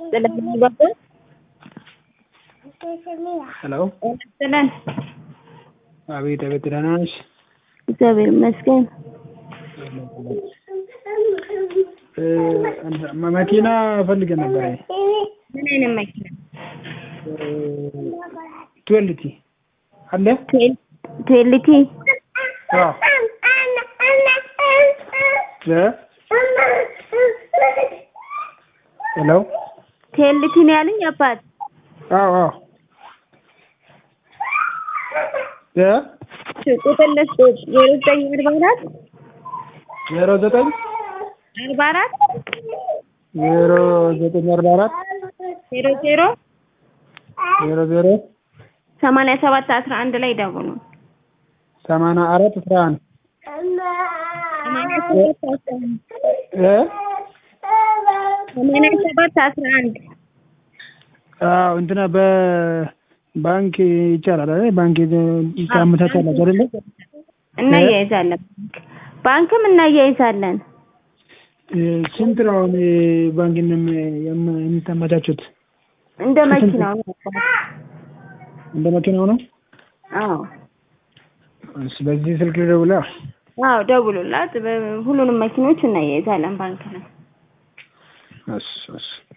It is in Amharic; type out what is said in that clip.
ስለሚባባል ሄሎ ጥለን አቤት አቤት ደህና ነሽ? እግዚአብሔር ይመስገን። እ እንትን መኪና ፈልገን ነበረ ምን አይነት መኪና? ትዌልቲ አለ? ቴል- ቴልቲ አዎ እ ሄሎ ቴልቲ ነው ያለኝ አባት። አዎ አዎ እ ቁጥር ልስጥሽ ዜሮ ዘጠኝ አርባ አራት ዜሮ ዘጠኝ አርባ አራት ዜሮ ዘጠኝ አርባ አራት ዜሮ ዜሮ ዜሮ ዜሮ ሰማንያ ሰባት አስራ አንድ ላይ ደውሉ። ሰማንያ አራት አስራ አንድ ሰማንያ ሰባት አስራ አንድ እ ሰማንያ ሰባት አስራ አንድ አዎ እንትና በባንክ ይቻላል አይደል? ባንክ ታመቻቻላችሁ አይደለ? እናያይዛለን። ባንክም እናያይዛለን። እ ስንት ነው አሁን ባንክ የምታመቻቹት? እንደ መኪናው ነው አባት። እንደ መኪናው ነው? አዎ እሺ በዚህ ስልክ ልደውላ? አዎ ደውሉላት። በ- ሁሉንም መኪኖች እናያይዛለን ባንክ ነው። እሺ እሺ